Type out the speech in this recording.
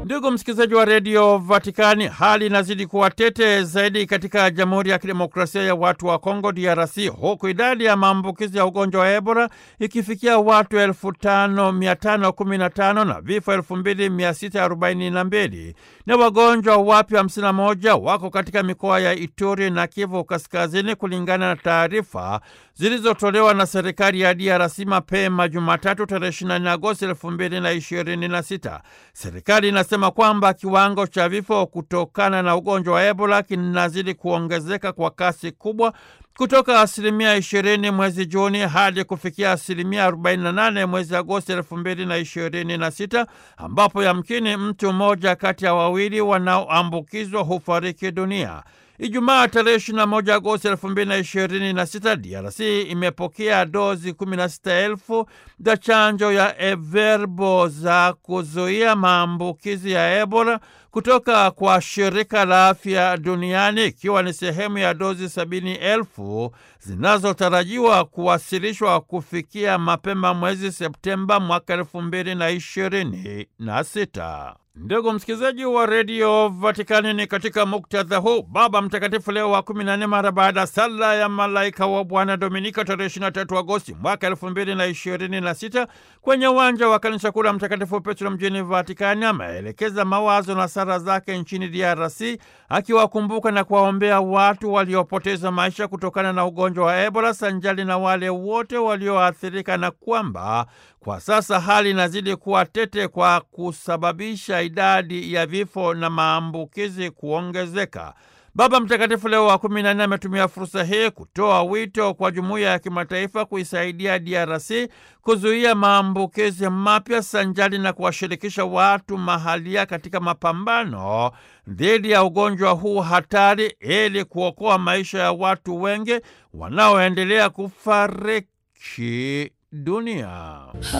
Ndugu msikilizaji wa redio Vatikani, hali inazidi kuwa tete zaidi katika Jamhuri ya Kidemokrasia ya Watu wa Kongo, DRC, huku idadi ya maambukizi ya ugonjwa wa Ebola ikifikia watu elfu tano mia tano kumi na tano na vifo elfu mbili mia sita arobaini na mbili na wagonjwa wapya hamsini na moja wako katika mikoa ya Ituri na Kivu Kaskazini, kulingana na taarifa zilizotolewa na serikali ya DRC mapema Jumatatu tarehe 24 Agosti 2026. Serikali inasema kwamba kiwango cha vifo kutokana na ugonjwa wa Ebola kinazidi kuongezeka kwa kasi kubwa kutoka asilimia 20 mwezi Juni hadi kufikia asilimia 48 mwezi Agosti 2026, ambapo yamkini mtu mmoja kati ya wawili wanaoambukizwa hufariki dunia. Ijumaa tarehe 21 Agosti 2026, DRC imepokea dozi 16,000 za chanjo ya Everbo za kuzuia maambukizi ya Ebola kutoka kwa shirika la afya duniani ikiwa ni sehemu ya dozi sabini elfu zinazotarajiwa kuwasilishwa kufikia mapema mwezi Septemba mwaka elfu mbili na ishirini na sita. Ndugu msikilizaji wa redio Vatikani, ni katika muktadha huu Baba Mtakatifu Leo wa 14 mara baada ya sala ya malaika wa Bwana Dominika tarehe 23 Agosti mwaka 2026 kwenye uwanja wa kanisa kuu la Mtakatifu Petro mjini Vatikani ameelekeza mawazo na sala zake nchini DRC akiwakumbuka na kuwaombea watu waliopoteza maisha kutokana na ugonjwa wa Ebola sanjali na wale wote walioathirika na kwamba kwa sasa hali inazidi kuwa tete kwa kusababisha idadi ya vifo na maambukizi kuongezeka. Baba Mtakatifu Leo wa kumi na nne ametumia fursa hii kutoa wito kwa jumuiya ya kimataifa kuisaidia DRC kuzuia maambukizi mapya sanjali na kuwashirikisha watu mahalia katika mapambano dhidi ya ugonjwa huu hatari ili kuokoa maisha ya watu wengi wanaoendelea kufariki dunia.